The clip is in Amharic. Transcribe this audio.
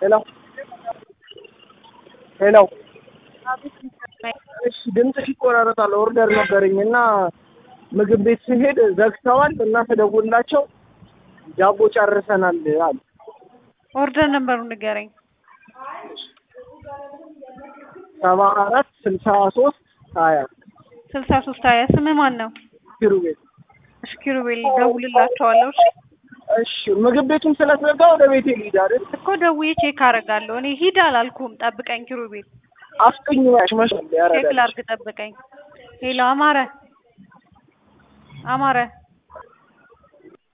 ሄሎ ሄሎ እሺ ድምፅሽ ይቆራረጣል። ኦርደር ነበረኝ እና ምግብ ቤት ስሄድ ዘግተዋል እና ተደውላቸው ዳቦ ጨርሰናል አሉ። ኦርደር ነበሩ ንገረኝ። ሰባ አራት ስልሳ ሶስት ሀያ ስልሳ ሶስት ሀያ ስምህ ማን ነው? ኪሩቤል። እሺ ኪሩቤል ደውልላቸዋለሁ። እሺ እሺ ምግብ ቤቱን ስለተዘጋ ወደ ቤቴ ልሂድ አይደል? እኮ ደውዬ ቼክ አደርጋለሁ። እኔ ሂድ አላልኩም። ጠብቀኝ ኪሩቤል፣ አስቀኝ ያሽ መሻል ቼክ ያረጋል ላድርግ። ጠብቀኝ። ሄሎ አማረ፣ አማረ